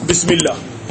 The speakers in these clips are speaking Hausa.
bismillah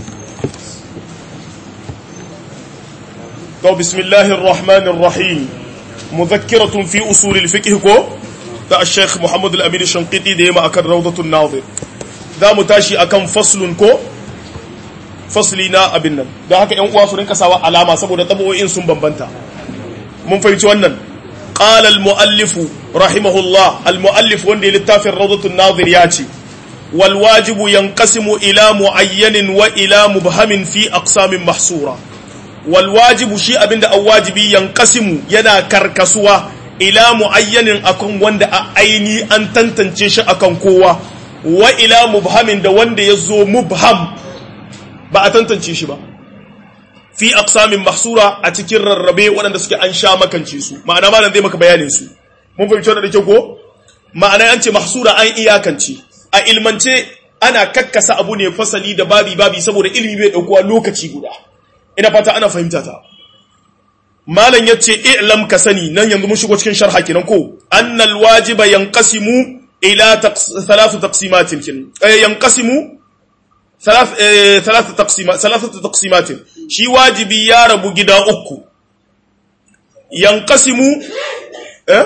to bismillahir rahmanir rahim mudhakkiratun fi usul al-fiqh ko da al-sheikh Muhammad al-Amin Shanqiti da yema akan rawdatul nadir za mu tashi akan faslun ko fasli na abin nan don haka yan uwa su rinka sawa alama saboda tabo'in sun bambanta mun fahimci wannan qala al-muallif rahimahullah al-muallif wanda ya littafin rawdatul nadir ya ce wal wajibu yanqasimu ila muayyanin wa ila mubhamin fi aqsamin mahsura wal wajibu shi abinda an wajibi yanqasimu yana karkasuwa ila muayyanin akan wanda a aini an tantance shi akan kowa wa ila mubhamin da wanda ya zo mubham ba a tantance shi ba fi aqsamin mahsura a cikin rarrabe waɗanda suke an sha makance su ma'ana malam zai maka bayanin su mun fahimci wannan da kyau ko ma'ana an ce mahsura an iyakance a ilmance ana kakkasa abu ne fasali da babi babi saboda ilimi bai daukuwa lokaci guda ina fata ana fahimta ta malam yace i'lam ka sani nan yanzu mun shigo cikin sharha kenan ko annal wajiba yanqasimu ila thalath taqsimatin kin yanqasimu thalath thalath taqsimat thalath taqsimat shi wajibi ya rabu gida uku yanqasimu eh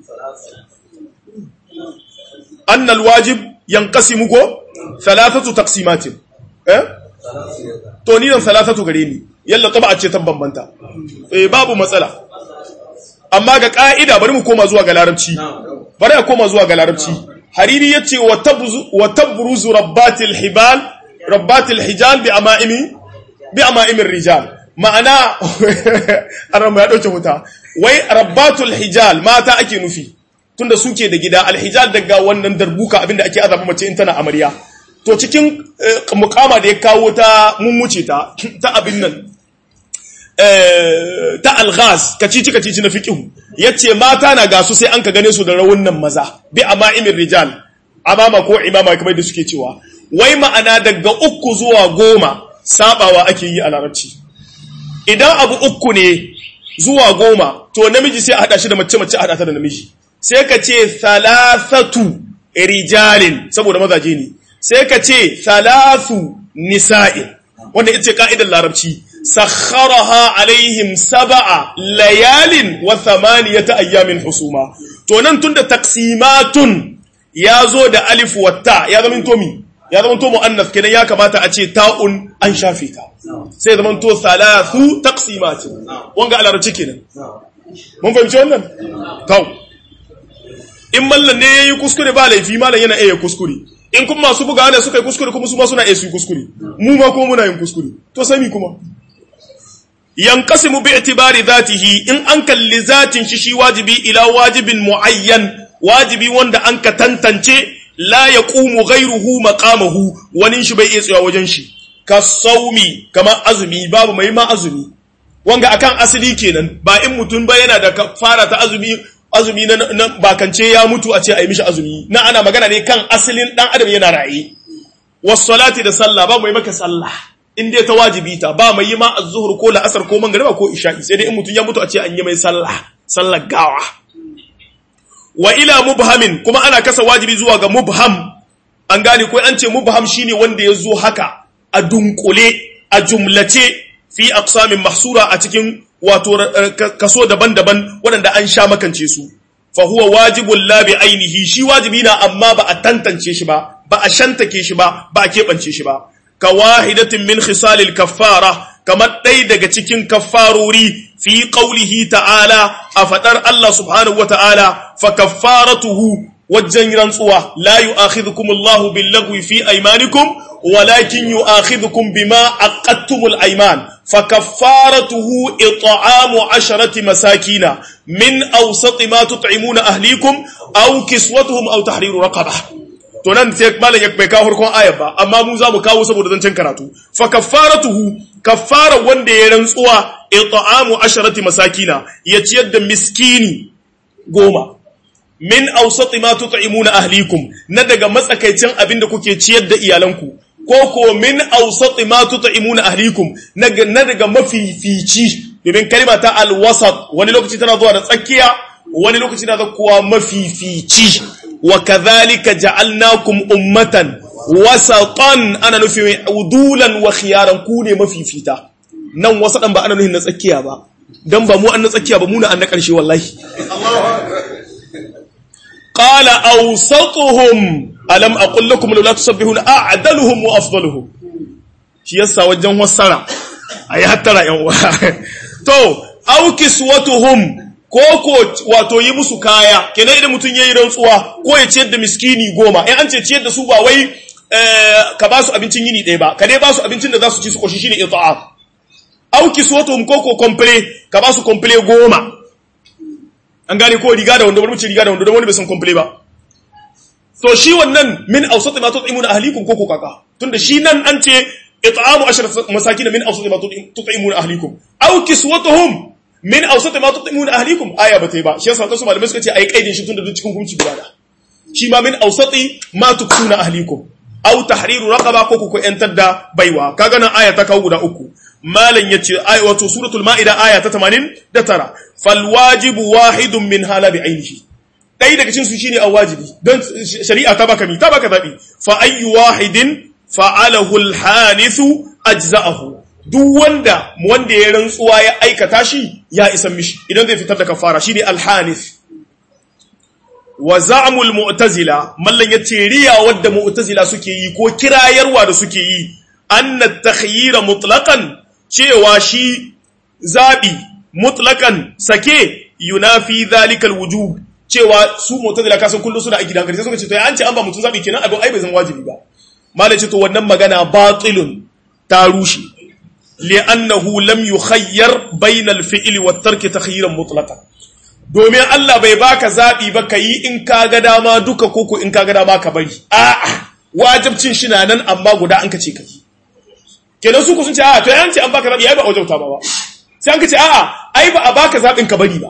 annal wajib yanqasimu ko thalathatu taqsimat eh to ni dan thalathatu gare ni yalla taba ce tan bambanta eh babu matsala amma ga ka'ida bari mu koma zuwa ga larabci bari a koma zuwa ga larabci hariri yace wa tabzu wa tabruzu rabbatil hibal rabbatil hijal bi ama'imi bi ama'imir rijal ma'ana arama ya dauke wuta wai rabbatul hijal mata ake nufi tunda suke da gida alhijal daga wannan darbuka abinda ake azaba mace in tana amarya to cikin mukama da ya kawo ta mummuce ta ta abin nan ta alghaz kacici kacici na fiqhu yace mata na gasu sai an ka gane su da rawunan maza bi ama'imir rijal amama ko imama kamar da suke cewa wai ma'ana daga uku zuwa goma sabawa ake yi a larabci idan abu uku ne zuwa goma to namiji sai a hada shi da mace mace a hada ta da namiji sai ka ce thalathatu rijalin saboda mazaje ne sai ka ce thalathu nisa'in wanda ita ce ka'idar larabci sakharaha alaihim sab'a layalin wa thamaniyata ayyamin husuma to nan tunda taqsimatun ya zo da alif wa ta ya zama tomi ya zama to muannas kenan ya kamata a ce ta'un an shafe ta sai zama to thalathu taqsimatin wanga alarabci kenan mun fahimci wannan tau in mallan ne yayi kuskure ba laifi mallan yana iya kuskure in kuma masu buga ne suka yi kuskure kuma su ma suna iya su yi kuskure mu ma kuma muna yin kuskure to sami kuma yanqasimu bi itibari dhatihi in an kalli zatin shi shi wajibi ila wajibin muayyan wajibi wanda an ka tantance la yaqumu ghayruhu maqamahu wani shi bai iya tsaya wajen shi ka saumi kamar azumi babu mai ma azumi wanga akan asali kenan ba in mutum ba yana da fara ta azumi azumi na bakance ya mutu a ce a yi mishi azumi na ana magana ne kan asalin dan adam yana raye salati da sallah ba mai maka sallah in dai ta wajibi ta ba mai yi ma az-zuhr ko la'asar ko magriba ko isha'i sai dai in mutum ya mutu a ce an yi mai sallah sallar gawa wa ila mubhamin kuma ana kasa wajibi zuwa ga mubham an gane ko an ce mubham shine wanda ya zo haka a dunkule a jumlace fi aqsamin mahsura a cikin wato kaso daban-daban waɗanda an sha makance su fa huwa wajibul la bi ainihi shi wajibi na amma ba a tantance shi ba ba a shantake shi ba ba a keɓance shi ba ka wahidatin min khisalil kaffara kamar ɗaya daga cikin kaffarori fi qaulihi ta'ala a faɗar Allah subhanahu wata'ala fa kaffaratuhu wajen rantsuwa la yu'akhidhukum Allahu bil lagwi fi aymanikum walakin yu'akhidhukum bima aqadtumul ayman فكفارته إطعام عشرة مساكين من أوسط ما تطعمون أهليكم أو كسوتهم أو تحرير رقبة to nan sai malam ya bai kawo farkon ayar ba amma mu za mu kawo saboda zancen karatu fa kaffaratuhu kaffara wanda ya rantsuwa it'amu asharati masakina ya ciyar da miskini goma min awsati ma tut'imuna ahlikum na daga matsakaicin abin da kuke ciyar da iyalanku ko ko min awsati ma tut'imuna ahlikum na daga mafifici domin kalma ta alwasat wani lokaci tana zuwa da tsakiya wani lokaci tana zuwa mafifici wa kadhalika ja'alnakum ummatan wasatan ana nufin udulan wa khiyaran ku ne mafifita nan wasadan ba ana nufin na tsakiya ba dan ba mu an na tsakiya ba mu na an na karshe wallahi qala awsatuhum alam aqul lakum la tusabbihuna a'daluhum wa afdaluhum shi yasa wajen wasara ayi hattara yan uwa to aw kiswatuhum ko ko wato yi musu kaya kenan idan mutum yayi rantsuwa ko ya ciyar da miskini goma in an ce ciyar da su ba wai ka ba su abincin yini ɗaya ba ka dai ba su abincin da za su ci su koshi shine it'am aw kiswatuhum ko ko komple ka ba su komple goma an gane ko riga da wanda wani mace riga da wanda don wani bai san komple ba to shi wannan min awsat ma tut'imuna ahlikum ko ko kaka tunda shi nan an ce it'amu ashar masakin min awsat ma tut'imuna ahlikum aw kiswatuhum min awsat ma tut'imuna ahlikum aya bata ba shi yasa wasu malamai suka ce ai kaidin shi tunda duk cikin hukunci guda da shi ma min awsati ma tuksuna ahlikum aw tahriru raqaba ko ko yantar da baiwa kaga nan aya ta kawo guda uku malan yace ay wato suratul maida aya ta 89 fal wajibu wahidun min hala bi ainihi dai daga cikin su shine awajibi don shari'a ta baka mi ta baka zabi fa ayyu wahidin fa'alahu al-hanithu ajza'ahu duk wanda wanda ya rantsuwa ya aikata shi ya isa mishi idan zai fitar da kafara shine al-hanith wa za'mul mu'tazila mallan yace riya wadda mu'tazila suke yi ko kirayarwa da suke yi anna takhyira mutlaqan cewa shi zabi mutlaqan sake yunafi dhalika al-wujub cewa su mu'tazila kasan kullu suna a gidan gari sai suka ce to an ce an ba mutun zabi kenan abin ai bai zama wajibi ba malai ce to wannan magana batilun ta rushe li'annahu lam yukhayyar bayna al-fi'li wa tarki takhyiran mutlaqan domin Allah bai baka zabi ba kai in ka ga dama duka koko in ka ga dama ka bari a'a wajibcin shi na nan amma guda an kace kai kenan su ku sun ce a'a to yan ce an baka zabi ai ba wajauta ba ba sai an kace a'a ai ba a baka zabin ka bari ba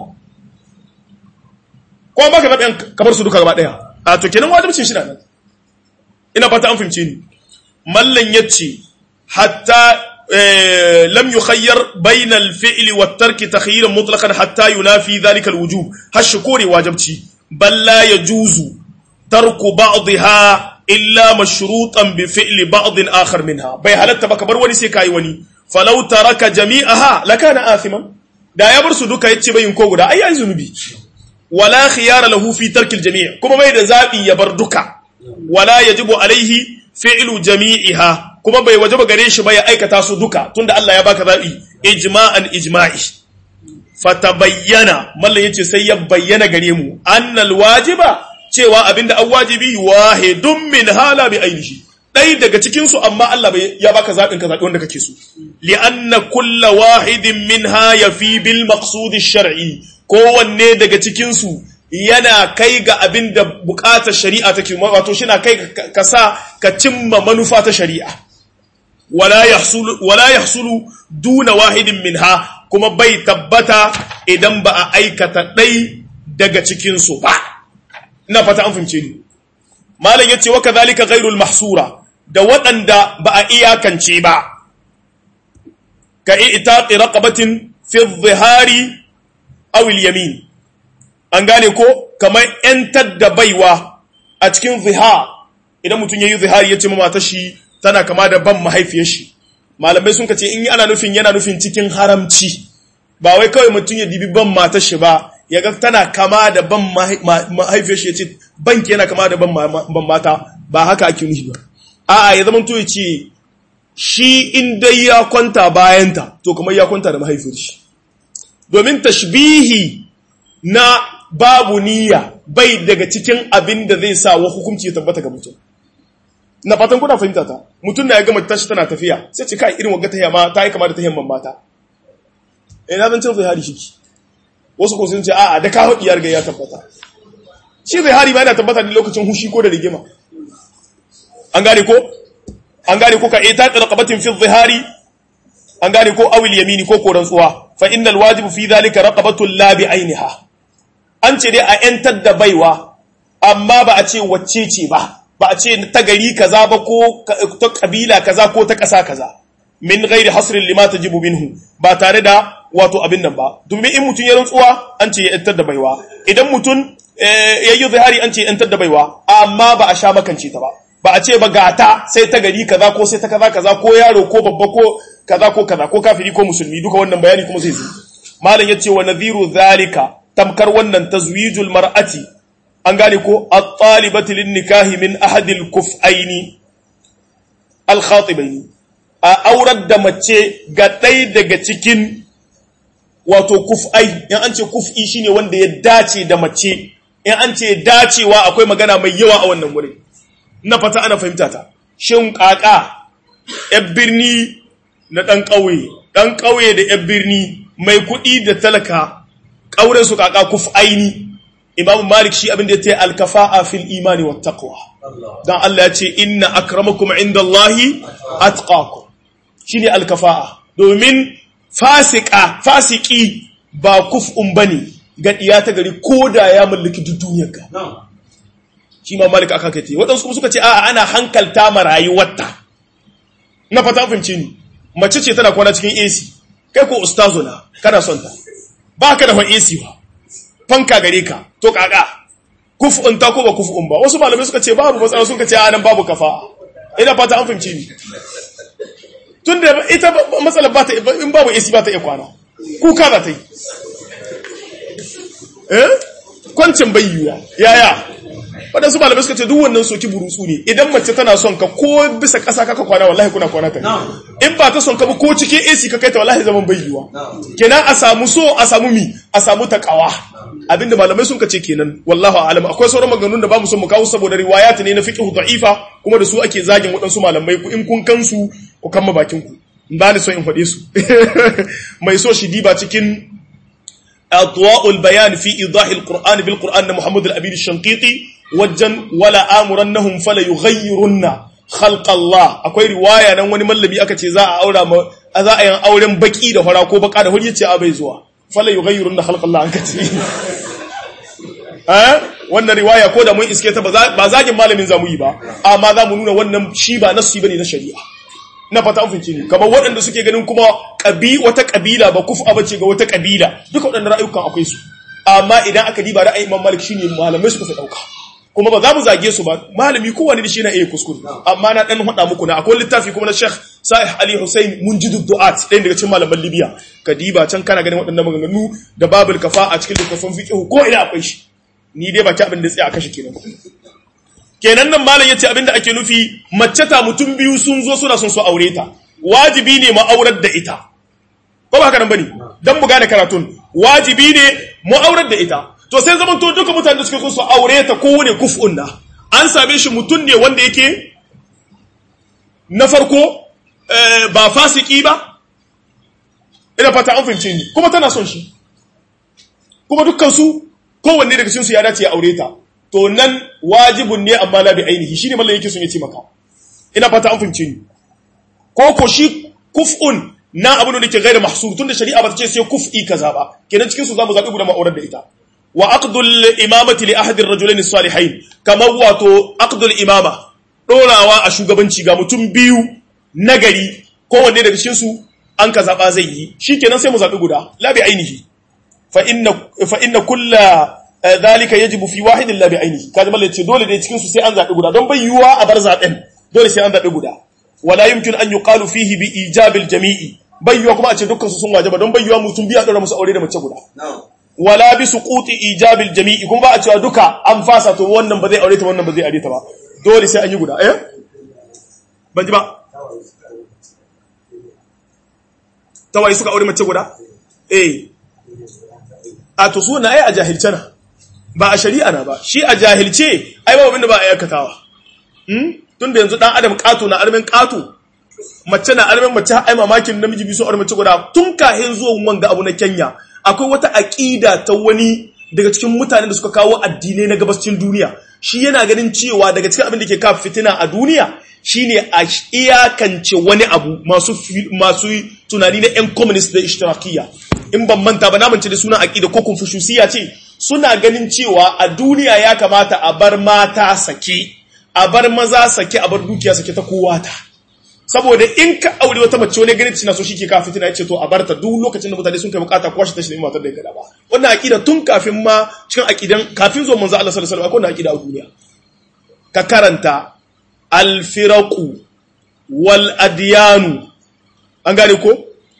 ko an baka zabin ka bar su duka gaba daya a to kenan wajibcin shi na nan ina fata an fahimce ni mallan yace hatta lam yukhayyar bayna al-fi'li wa at-tarki takhyiran mutlaqan hatta yunafi dhalika al-wujub hashkuri wajibci bal la yajuzu tarku ba'dha illa mashrutan bi fi'li ba'd akhar minha bai halatta baka bar wani sai kai wani falau taraka jami'aha lakana athiman da ya bar su duka yace bayin ko guda ai ai zunubi wala khiyara lahu fi tarki al-jami' kuma bai da zabi ya bar duka wala yajibu alaihi fi'lu jami'iha kuma bai wajaba gare shi ba ya aikata su duka tunda Allah ya baka zabi ijma'an ijma'i fatabayyana mallan yace sai ya bayyana gare mu annal wajiba cewa abinda an wajibi wahidun min hala bi ainihi dai daga cikin su amma Allah bai ya baka zabin ka zabi wanda kake so li anna kullu wahidin minha yafi bil maqsud ash-shar'i kowanne daga cikin su yana kai ga abin da bukatar shari'a take wato shi na kai ka sa ka cimma manufa ta shari'a wala yahsulu wala yahsulu duna wahidin minha kuma bai tabbata idan ba a aikata ɗai daga cikin su ba ina fata an fahimce ni malam yace wa kadhalika ghairul mahsura da waɗanda ba a iyakance ba ka itaqi raqabatin fi dhihari aw al-yamin an gane ko kamar ‘yantar da baiwa a cikin ziha idan mutum ya yi zihari ya ce ma mata shi tana kama da ban mahaifiyar shi malamai sun ce in yi ana nufin yana nufin cikin haramci ba wai kawai mutum ya dibi ban matar shi ba ya ga tana kama da ban mahaifiyar shi ya ce banki yana kama da ban mata ba haka ake nufi ba a'a ya zama to ya ce shi in dai ya kwanta bayanta to kamar ya kwanta da mahaifiyar shi domin tashbihi na babu niyya bai daga cikin abin da zai sa wa hukunci ya tabbata ga mutum na fatan kuna fahimta ta mutum na ya gama tashi tana tafiya sai ce kai irin wagga ta ma ta yi kama da ta yamman mata eh na zancen zai hari shiki wasu ko sun ce a'a da kawo diyar ga ya tabbata shi zai hari ma yana tabbata ne lokacin hushi ko da rigima an gane ko an gane ko ka ita raqabatin fi dhihari an gane ko awil yamini ko koran tsuwa fa innal wajibu fi dhalika raqabatul la bi ainiha an ce dai a ‘yantar da baiwa, amma ba a ce wacce ce ba, ba a ce ta gari kaza ba ko ta ƙabila kaza ko ta ƙasa kaza, min gairi hasirin lima ta jibu minhu, ba tare da wato abin nan ba. Domin in mutum ya rantsuwa an ce ya ‘yantar da baiwa, idan mutum ya yi zahari an ce ‘yantar da baiwa, amma ba a sha makance ta ba. ba a ce ba gata sai ta gari kaza ko sai ta kaza kaza ko yaro ko babba ko kaza ko kaza ko kafiri ko musulmi duka wannan bayani kuma zai zo malam yace wa nadhiru zalika tamkar wannan tazwijul mar'ati an gane ko at-talibati lin nikahi min ahadil kuf'aini al-khatibaini a aurar da mace ga ɗaya daga cikin wato kuf'ai in an ce kuf'i shine wanda ya dace da mace in an ce dacewa akwai magana mai yawa a wannan wurin na fata ana fahimta ta shin kaka yan birni na ɗan ƙauye ɗan ƙauye da yan birni mai kuɗi da talaka ƙauren su kaka kuf'aini imam malik shi abin da ya ce alkafa'a fil imani wa taqwa dan Allah ya ce inna akramakum indallahi atqakum shine alkafa'a domin fasika fasiki ba kuf'un bane ga diya ta gari koda ya mallaki duk duniyar ka shi ma malik aka kace wadansu kuma suka ce a'a ana hankalta ma rayuwarta na fata fahimci ni mace ce tana kwana cikin AC kai ko ustazo na kana son ta baka da fa AC ba fanka gare ka to kaka kuf'un ta ko ba kuf'un ba wasu malamai suka ce babu matsala suka ce a nan babu kafa ina fata an fahimci ni tun da ita matsalar ba ta in babu AC ba ta iya kwana kuka za ta yi eh kwancin bayyuwa yaya waɗansu malamai suka ce duk wannan soki burutsu ne idan mace tana son ka ko bisa ƙasa kaka kwana wallahi kuna kwana ta in ba ta son ka ba ko cikin AC ka kai ta wallahi zaman bayyuwa kenan a samu so a samu mi a samu takawa abinda malamai sun ce kenan wallahu a'lam akwai sauran maganganun da bamu son mu kawo saboda riwayat ne na fiqh da'ifa kuma da su ake zagin waɗansu malamai ku in kun kansu ku kama bakin ku ba ni so in faɗe su mai so shi diba cikin adwa'ul bayan fi idahi alquran bil qur'an muhammad al-amin ash-shanqiti wajen wala amurannahum fala yughayyirunna khalqa Allah akwai riwaya nan wani mallami aka ce za a aura ma za a yin auren baki da fara ko baka da huri yace a bai zuwa fala yughayyirunna khalqa Allah an kace eh wannan riwaya ko da mun iske ta ba zagin malamin zamu yi ba amma za mu nuna wannan shi ba nasu bane na shari'a na fata an finci ne kamar waɗanda suke ganin kuma ƙabi wata ƙabila ba kufa bace ga wata ƙabila duka waɗannan ra'ayukan akwai su amma idan aka diba ra'ayin Imam Malik shine malamai suka fi ɗauka kuma ba za mu zage su ba malami kowane da shi na iya kuskure amma na dan hada muku na akwai littafi kuma na Sheikh Salih Ali Hussein Munjidu Du'at ɗaya daga cikin malaman Libya kadiba can kana ganin waɗannan maganganu da babul kafa a cikin littafin fiqh ko ina akwai shi ni dai baki abin da tsaya a kashe kenan kenan nan malam yace abin da ake nufi mace ta mutum biyu sun zo suna son su aure ta wajibi ne mu aurar da ita ko ba haka nan bane dan mu gane karatun wajibi ne mu aurar da ita to sai zaman to duka mutane da suke so su aure ta kowane kuf'un na an same shi mutum ne wanda yake na farko ba fasiki ba ina fata an fahimce ni kuma tana son shi kuma dukkan su kowanne daga cikin su ya dace ya aure ta to nan wajibun ne amma la bi ainihi shine mallan yake son ya ce maka ina fata an fahimce ni ko ko shi kuf'un na abu da ke gaira mahsur tunda shari'a ba ta ce sai kuf'i kaza ba kenan cikin su zamu zabi guda ma'aurar da ita wa aqdul imamati li ahadi ar-rajulayn as-salihayn kamar wato aqdul imama dorawa a shugabanci ga mutum biyu nagari kowanne daga cikin su an ka zaba zai yi shikenan sai mu zabi guda la bi ainihi fa inna fa inna kullu dhalika yajibu fi wahidin la bi ainihi kaji mallan ce dole ne cikin su sai an zabi guda don bai yiwa a bar zaben dole sai an zabi guda wala yumkin an yuqalu fihi bi ijabil jami'i bai yiwa kuma a ce dukkan su sun wajaba don bai yiwa mutum biya dora musu aure da mace guda wala bi suquti ijabil jami'i kuma ba a cewa duka an fasa to wannan ba zai aure ta wannan ba zai aure ta ba dole sai an yi guda eh ban ji ba tawaye suka aure mace guda eh a to suna ai a jahilce na ba a shari'a na ba shi a jahilce ai ba abinda ba a yakatawa hmm tunda yanzu dan adam kato na armin kato mace na armin mace ai mamakin namiji bisu aure mace guda tun kahin zuwan wanga abu na Kenya akwai wata aƙida ta wani daga cikin mutanen da suka kawo addinai na gabascin duniya shi yana ganin cewa daga cikin abin da ke kafa fitina a duniya shine a iyakance wani abu masu masu tunani na yan communist da ishtirakiyya in ban manta ba na mance da sunan aƙida ko confuciusiyya ce suna ganin cewa a duniya ya kamata a bar mata sake a bar maza sake a bar dukiya sake ta kowa ta saboda in ka aure wata mace wani ganin cina so shi ke kafin tana yace to a barta duk lokacin da mutane sun kai bukata ko shi ta shi matar da ya gada ba wannan aqida tun kafin ma cikin aqidan kafin zuwa manzo Allah sallallahu alaihi wasallam akwai wannan aqida a duniya ka karanta al-firaqu wal adyanu an gane ko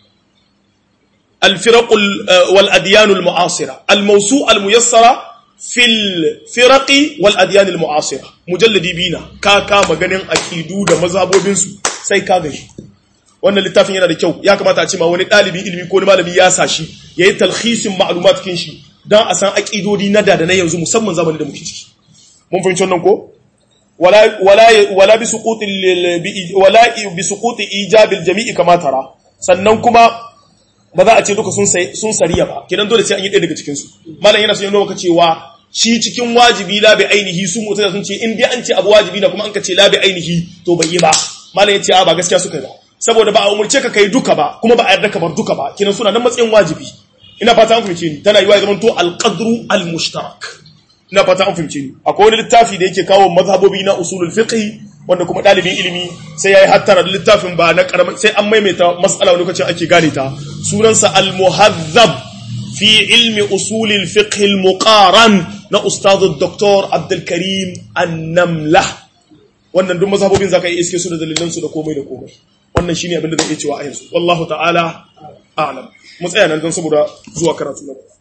الفرق والأديان المعاصرة الموسوعة الميسرة في الفرق والأديان المعاصرة مجلد بينا كاكا مغنين أكيدو دا مذهبو بنسو سي كاغش wannan littafin yana da kyau ya kamata a ce ma wani ɗalibi ilimi ko wani malami ya sa shi ya yi talhisin ma'lumat kin shi don a san aƙidodi na da da na yanzu musamman zamanin da muke ciki mun fahimci wannan ko wala wala wala bi suquti wala bi suquti ijabil jami'i kama tara sannan kuma ba za a ce duka sun sariya ba kenan dole sai an yi ɗaya daga cikinsu malam yana son yi maka cewa shi cikin wajibi labi ainihi su mutane sun ce in dai an ce abu wajibi na kuma an ka ce labi ainihi to bai yi ba malam ya ce a ba gaskiya suka yi ba saboda ba a umurce ka kai duka ba kuma ba a yarda ka bar duka ba kenan suna nan matsayin wajibi ina fata an fahimce ni tana yiwa ya zama to alqadru almushtarak ina fata an fahimce ni akwai wani littafi da yake kawo mazhabobi na usulul fiqh wanda kuma ɗalibin ilimi sai ya yi hattara da littafin ba na ƙarama sai an maimaita matsala wani lokacin ake gane ta sunansa al-muhazzab fi ilmi usulil fiqh al-muqaran na ustadu Dr. Abdul Karim An-Namla wannan duk mazhabobin zaka yi iske su da dalilan su da komai da komai wannan shine abin da zan iya cewa a yanzu wallahu ta'ala a'lam mu tsaya nan don saboda zuwa karatu na